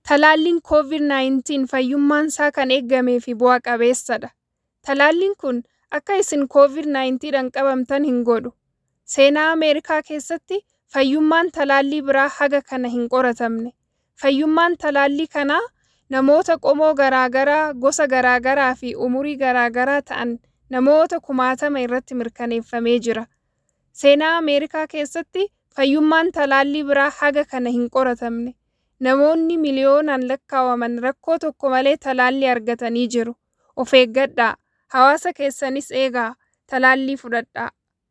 Talaalliin COVID-19 fayyummaansaa kan eegamee fi bu'a qabeessadha. Talaalliin kun akka isin COVID-19dhaan qabamtan hin godhu. Seenaa Ameerikaa keessatti fayyummaan talaallii biraa haga kana hin qoratamne. Fayyummaan talaallii kanaa namoota qomoo garaagaraa, gosa garaagaraa fi umurii garaagaraa ta'an namoota kumaatama irratti mirkaneeffamee jira. Seenaa Ameerikaa keessatti fayyummaan talaallii biraa haga kana hin qoratamne. Namoonni miliyoonaan lakkaa'aman rakkoo tokko malee talaallii argatanii jiru. Of eeggadhaa! Hawaasa keessanis eegaa! Talaallii fudhadhaa!